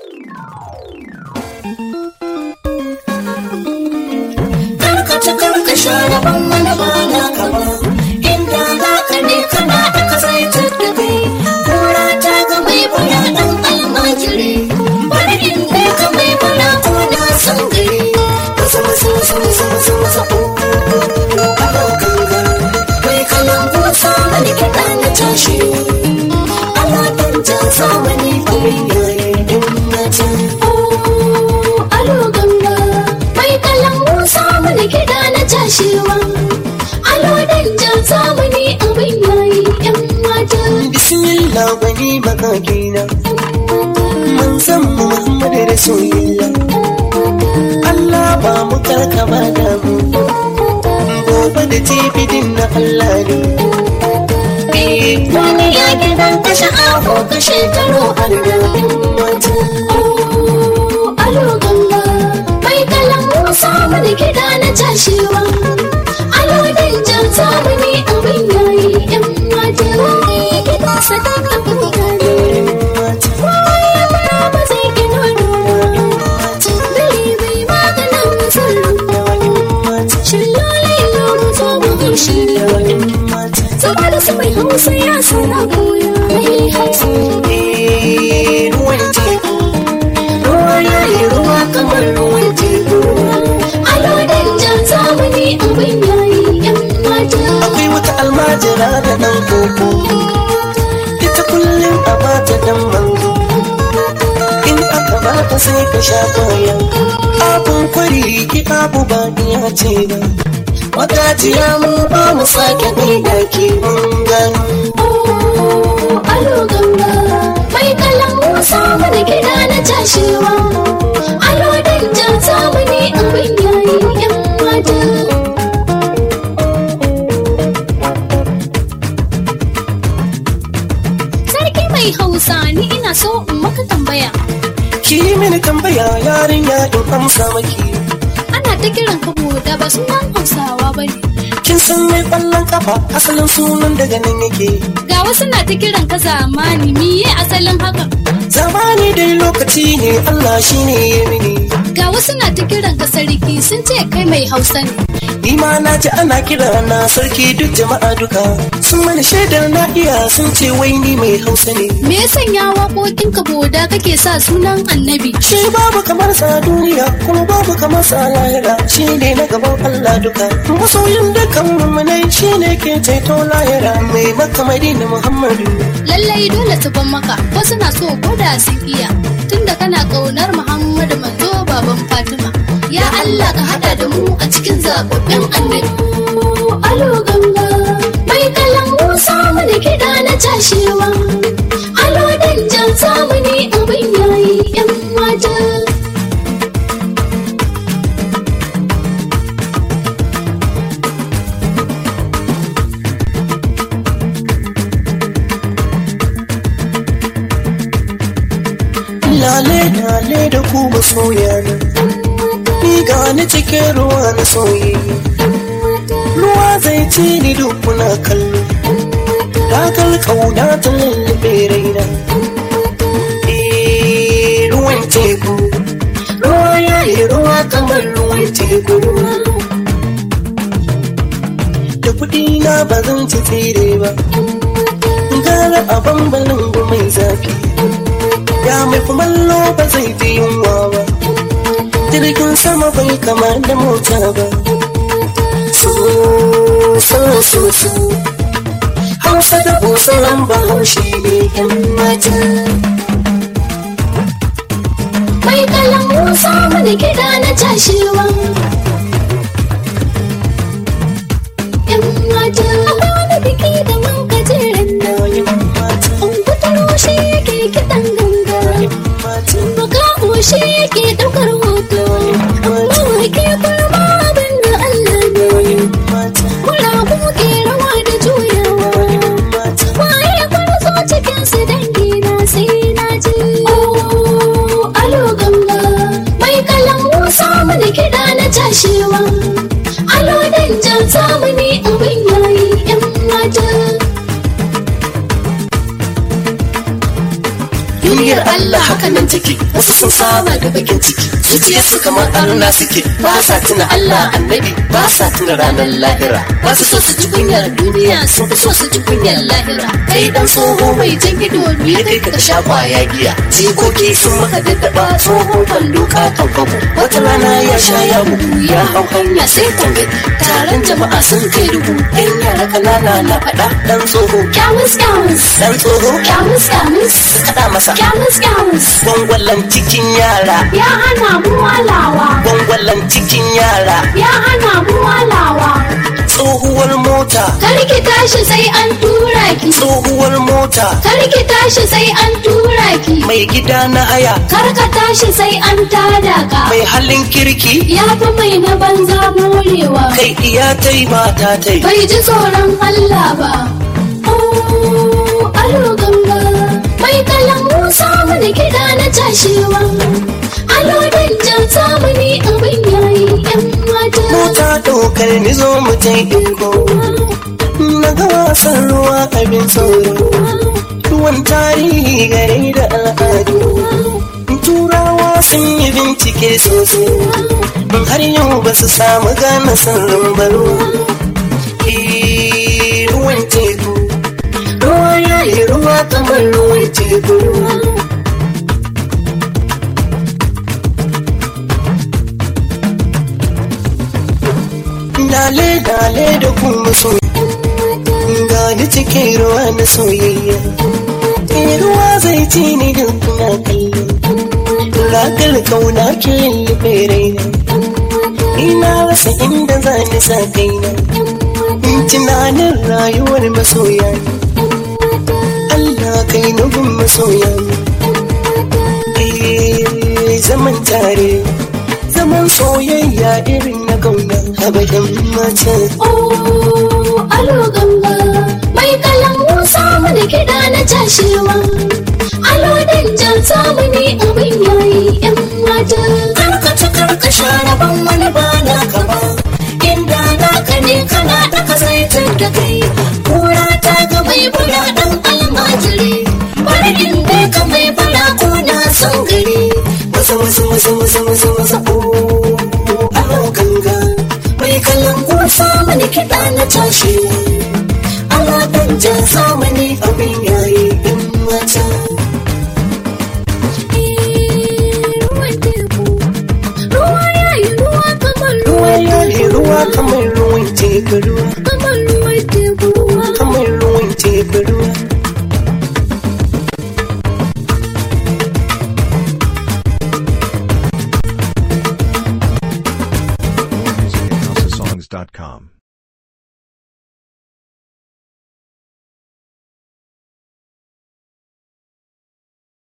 karkace karkashe rabon wani ba na kama inda za ka ne kana da kasaitar da kai kura ta ga mai bala dan almajiri bari in ne ka mai bala ko na san gari wasu wasu wasu wasu wasu wasu alo ganga mai kalan busa wani kiɗa na tashi ala dan jan zamani bai yayi din na can alo ganga mai kalan musa mana kiɗa na tashewa alo dan jan zamani abin yayi yan mata bismillah wani makakina mun san muhammad rasulillah Allah ba mu karkama da mu gobe da tibidin na Allah ne wani ya gidan kashe aho kashe taro har da mata alo ganga mai kalan musa mana kiɗa na tashewa alo dan jan zamani abin yayi yan mata kiɗa sadaka bukari ba zai gina dora dare bai maganin sarrafa shillolai lomu zo mu shirya saboda su mai hausa ya sana koya mai hausa Eh, ruwan teku ruwa ya yi ruwa kamar ruwan teku alo dan jan zamani abin yayi yan mata akwai wata almajira da ɗan koko ita kullum a bata dan mango in aka bata sai ka sha kwaya abun kwari ki abu ba iya ce ba magajiya mu ba mu sake gaida ki mun gano Oh, alo ganga mai kalan musa mana kiɗa na tashewa alo dan jan zamani abin yayi yan mata sarki mai hausa ni ina so in maka tambaya ki yi mini tambaya yarinya in amsa maki ana ta kiran ka da ba sunan hausawa ba ne kin san mai ƙwallon kafa asalin sunan daga nan yake ga wasu na ta kiran ka zamani miye asalin hakan zamani dai lokaci ne Allah shine ya mini ga wasu na ta kiran ka sarki sun ce kai mai hausa ne ni ma na ji ana kira na sarki duk jama'a duka sun mani shaidar na iya sun ce wai ni mai hausa ne me ya sanya waƙoƙin ka boda kake sa sunan annabi shi babu kamar sa duniya kuma babu kamar sa lahira shi ne na gaban Allah duka masoyin dukkan mummunai shi ne ke ceto lahira mai maka madina Muhammadu lallai dole su ban maka wasu na so koda sun iya tunda kana ƙaunar muhammadu manzo baban fatima ya allah ka hada da mu a cikin zaɓaɓɓen annabi alo ganga mai kalan musa mana kiɗa na tashewa alo dan jan zamani abin yayi yan mata lale lale da ku masoya na ni gani cikin ruwa na soyayya ruwa zai ci ni duk kuna kallo dakar kauna ta lullube raina Eh, ruwan teku ruwa ya yi ruwa kamar ruwan teku da kuɗi na ba zan ci tsire ba gara a bambalin mai zafi ya mai kumallo ba zai fi yunwa ba jirgin sama bai kama da mota ba so so so so hausa da busaran bahaushe ne yan mata mai kalan musa mana kiɗa na tashewa yan mata akwai wani biki da mun gajeren nan Ungutaro shi yake kiɗan ganga Baka shi yake ɗaukar hoto Mawake kurma abin da Allah ne Kurabu ke rawa da juyawa Waye kwarzo cikin su dangi na sai na ji Oh, alo ganga Mai kalan musa mana kiɗa na tashewa Alo dan jan zamani abin yayi 'yan mata duniyar Allah haka na farin ciki wasu sun saba da bakin ciki zuciyarsu kamar arna suke ba sa tuna Allah annabi ba sa tuna ranar lahira ba su so su ji kunyar duniya sun fi so su ji kunyar lahira kai dan tsoho mai jan ido me kai ka sha kwaya giya jikoki sun maka daddaba tsohon kwallo katon kwabo wata rana ya sha ya bugu ya hau hanya sai tangadi taron jama'a sun kai dubu yan yara kanana na faɗa dan tsoho Kyamus kyamus. dan tsoho Kyamus kyamus. kaɗa masa Kyamus kyamus. gwangwalan cikin yara Ya hana mu walawa. gwangwalan cikin yara Ya hana mu walawa. tsohuwar mota Kar ki tashi sai an tura ki. tsohuwar mota Kar ki tashi sai an tura ki. mai gida na haya Kar ka tashi sai an tada ka. mai halin kirki Ya fi mai na banza morewa. kai iya tai mata tai Bai ji tsoron Allah ba. Oh, alo ganga. Mai kalan Musa mana kiɗa na tashewa. Alo danjan zamani abin yayi 'yan mata. mota ɗaukar ni zo mu tai ɗinko na ga wasan ruwa abin tsoro ruwan tarihi gare da al'adu turawa sun yi bincike sosai har yau ba su samu gane sirrin baro Eh, ruwan teku ruwa ya yi ruwa kamar ruwan teku dale dale da kuma so gani cikin ruwa na soyayya Eh, ruwa zai ci ni da kuna kallo ragar kauna ke lullube raina ina rasa inda za ni sa kaina in tunanin rayuwar masoya Allah kai nufin masoya Eh, zaman tare zaman soyayya irin na kauna abadan mata Oh, alo ganga. Mai kalan Musa mana kiɗa na tashewa. Alo danjan zamani abin yayi 'yan mata. karkace karkasha rabon wani ba na kama inda naka ne kana daka zaitun da kai kura ta ga mai bula dan almajiri bari in bai ka mai bula ko na son gari wasa wasa wasa wasa wasa wasa oh alo ganga mai kallon kusa mani kiɗa na tashi Allah dan jan zamani abin yayi in mata Ruwan teku. Ruwa yayi ruwa kamar ruwa ruwan ya yi ruwa kamar ruwan teku ruwa kamar ruwan teku ruwa. kamar ruwan teku ruwa More music at houseofsongs.com.